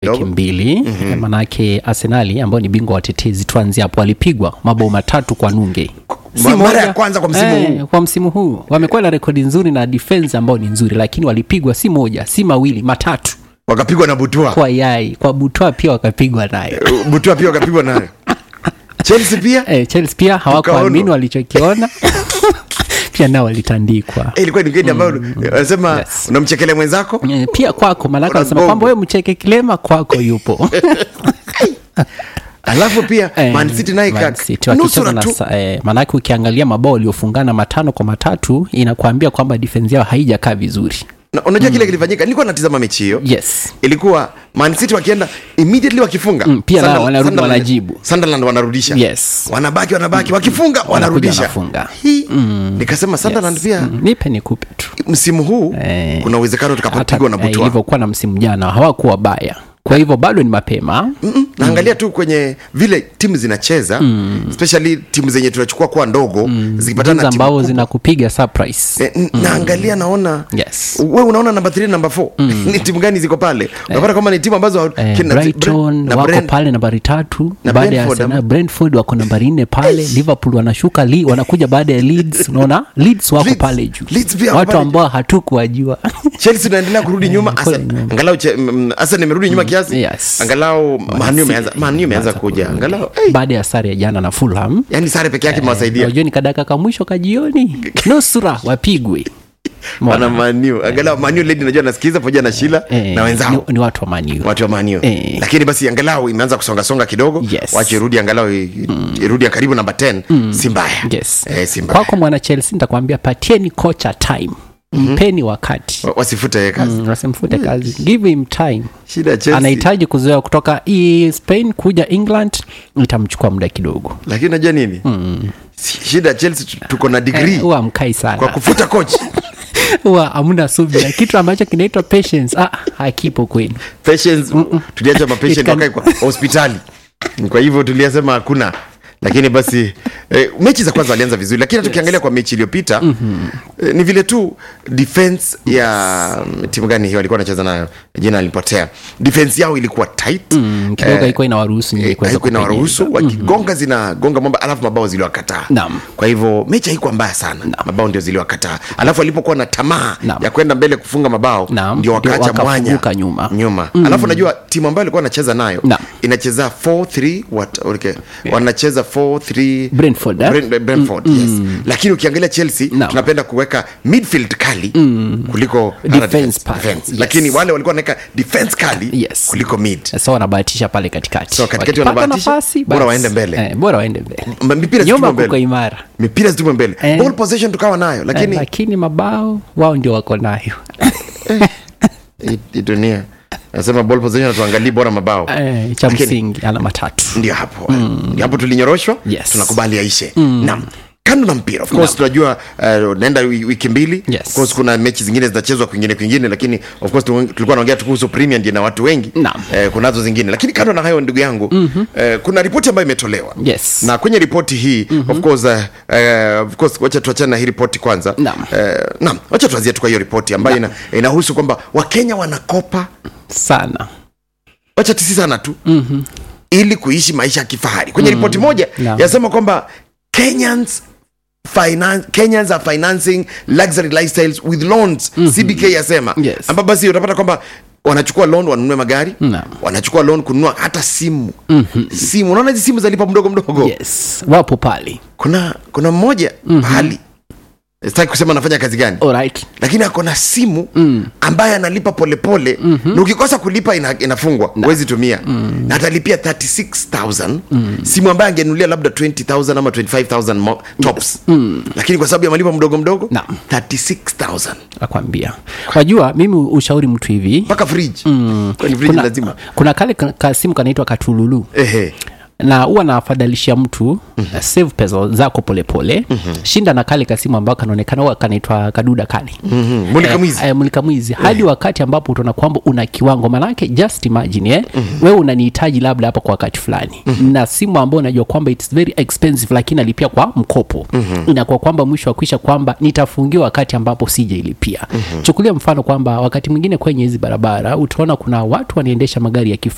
wiki kidogo. mbili mm-hmm. manake arsenali ambao ni bingwa watetezi tuanzi hapo walipigwa mabao matatu kwa nunge Si Ma- mara moja. ya kwanza kwa msimu huu. kwa msimu huu wamekuwa na rekodi nzuri na defense ambao ni nzuri lakini walipigwa si moja si mawili matatu wakapigwa na butua kwa yai kwa butwa pia wakapigwa nayo butua pia wakapigwa nayo chelsea pia eh, chelsea pia hawakuamini Tukaonwa. walichokiona pia nao walitandikwa Eh, ilikuwa ni gedi ambayo wanasema Yes. unamchekelea mwenzako Eh, pia kwako maanake Una wanasema gongo. kwamba we mcheke kilema kwako yupo alafu pia Eh, Man City naye Man ka- City wakicheza nusura na tu sa- eh, maanake ukiangalia mabao waliofungana matano kwa matatu inakuambia kwamba defense yao haijakaa vizuri Na unajua kile kilifanyika nilikuwa natizama mechi hiyo yes ilikuwa Man City wakienda immediately wakifunga Mm, pia nao Sunderland- wanarudi Sunderland- wanajibu. Sunderland wanarudisha Yes. wanabaki wanabaki wakifunga wanarudisha wanafunga. Hii, nikasema Sunderland pia Mm, nipe nikupe tu msimu huu Eh, kuna uwezekano tukapigwa na eh, butwa ilivyokuwa na msimu jana hawakuwa baya kwa hivyo bado ni mapema Mm-mm. naangalia tu kwenye vile timu zinacheza especially timu zenye tunachukua kuwa ndogo zikipatana timu na timu ambao kubwa. zinakupiga surprise Eh, n- naangalia naona Yes. we unaona namba 3 namba 4 ni timu gani ziko pale unapata kwamba ni timu ambazo Eh, kina- brighton na wako Brent- pale nambari tatu na baada ya Brentford, Arsenal. ama- brentford wako nambari nne pale liverpool wanashuka li, wanakuja baada ya leeds unaona leeds wako Leeds- pale juu Leeds pia wako watu pale ambao hatukuwajua chelsea unaendelea kurudi nyuma kule Arsenal- nyuma. angalau che- mm, mm, Arsenal imerudi nyuma kiasi yes. angalau manu imeanza manu imeanza kuja angalau hey, baada ya sare ya jana na fulham yani sare peke yake imewasaidia unajua ni kadaka ka mwisho kajioni nusura wapigwe wana manu angalau manu lady najua nasikiliza pamoja na shila Eh, na wenzao ni, ni watu wa maniu watu wa manio Eh. lakini basi angalau imeanza kusongasonga kidogo Yes. wache irudi angalau i- irudi ya karibu namba 10 si mbaya yes. eh, si mbaya kwako mwana chelsea nitakwambia patieni kocha time mpeni wakati Wa- wasifute yeye kazi Mm, wasimfute kazi give him time shida ya Chelsea anahitaji kuzoea kutoka i- spain kuja england itamchukua muda kidogo lakini unajua nini Si- shida ya Chelsea tu- tuko na degree Eh, huwa mkai kwa sana kufuta coach huwa hamna subira kitu ambacho kinaitwa patience ah, hakipo kwenu patients tuliacha It mapatient can- wakae kwa hospitali kwa hivyo tuliasema hakuna lakini basi eh, mechi za kwanza walianza vizuri lakini hata ukiangalia kwa mechi iliyopita eh, ni vile tu defense ya mm, timu gani hiyo alikuwa anacheza nayo jina alipotea defense yao ilikuwa tight Mm, kidogo haikuwa inawaruhusu nyinyi Eh, kuweza haikuwa kupenyeza. inawaruhusu wakigonga zinagonga mwamba alafu mabao ziliwakataa Naam. kwa hivyo mechi haikuwa mbaya sana mabao ndio ziliwakataa alafu walipokuwa na tamaa Naam. ya kwenda mbele kufunga mabao Naam. ndio Ndio wakaacha mwanya wakafunguka nyuma. nyuma alafu najua timu ambayo alikuwa anacheza nayo Naam. inacheza 4-3 what okay. wanacheza 4-3 Brentford, eh? Brent- Brentford, yes lakini ukiangalia chelsea Naam. tunapenda kuweka midfield kali kuliko Defense pale. defense. Yes. lakini wale walikuwa wanaweka defense kali Yes. kuliko mid so wanabahatisha pale katikati So, katikati Wakipata wanabahatisha, nafasi, bora basi. waende mbele. eh, bora waende mbele M- mipira nyuma zitumwe kuko mbele imara mipira zitumwe mbele Eh. ball possession tukawa nayo eh, lakini lakini mabao wao ndio wako nayo hii- hii dunia nasema ball possession tuangalii bora mabao eh, cha Lakini- msingi alama tatu ndio hapo ndio hapo tulinyoroshwa Yes. tunakubali aishe naam kando na mpira of course tunajua uh, naenda wi- wiki mbili Yes. of course kuna mechi zingine zinachezwa kwingine kwingine lakini of course tu- tulikuwa naongea tu kuhusu premier ndio na watu wengi Naam. eh, kunazo zingine lakini kando na hayo ndugu yangu mm-hmm. eh, kuna ripoti ambayo imetolewa Yes. na kwenye ripoti hii mm-hmm. of course uh, uh, of course wacha tuachane na hii ripoti kwanza Naam. eh, naam wacha tuanzie tu kwa hiyo ripoti ambayo ina, inahusu kwamba wakenya wanakopa sana wacha tisi sana tu mm-hmm. ili kuishi maisha ya kifahari kwenye ripoti moja Naam. yasema kwamba kenyans Finance, kenyans are financing luxury lifestyles with loans cbk yasema Yes. ambapo basi utapata kwamba wanachukua loan wanunue magari Naam. wanachukua loan kununua hata simu mm-hmm. simu unaona hizi simu zalipa mdogo mdogo yes wapo pale kuna kuna mmoja mm-hmm. pahali sitaki kusema anafanya kazi gani alright lakini ako na simu mm. ambaye analipa polepole mm-hmm. na ukikosa kulipa ina, inafungwa huwezi tumia mm. na atalipia 36000 mm. simu ambaye angenulia labda 20000 ama 25000 mo- tops mm. lakini kwa sababu ya malipo mdogo mdogo Naam. 36000 nakwambia wajua mimi ushauri mtu hivi mpaka fridge mm. kwani fridge kuna, lazima kuna kale ka- kasimu kanaitwa katululu ehe na huwa nafadhalisha mtu mm-hmm. save pesa zako polepole mm-hmm. shinda na kale kasimu ambao kanaonekana huwa kanaitwa kaduda kale Mhm. mulika mwizi eh, mulika mwizi hadi wakati ambapo utaona kwamba una kiwango manake just imagine eh? mm-hmm. wewe unanihitaji labda hapa kwa wakati fulani mm-hmm. na simu ambayo unajua kwamba its very expensive lakini alipia kwa mkopo mm-hmm. inakuwa kwamba mwisho wa kuisha kwamba nitafungiwa wakati ambapo sijailipia mm-hmm. chukulia mfano kwamba wakati mwingine kwenye hizi barabara utaona kuna watu wanaendesha magari ya kifahari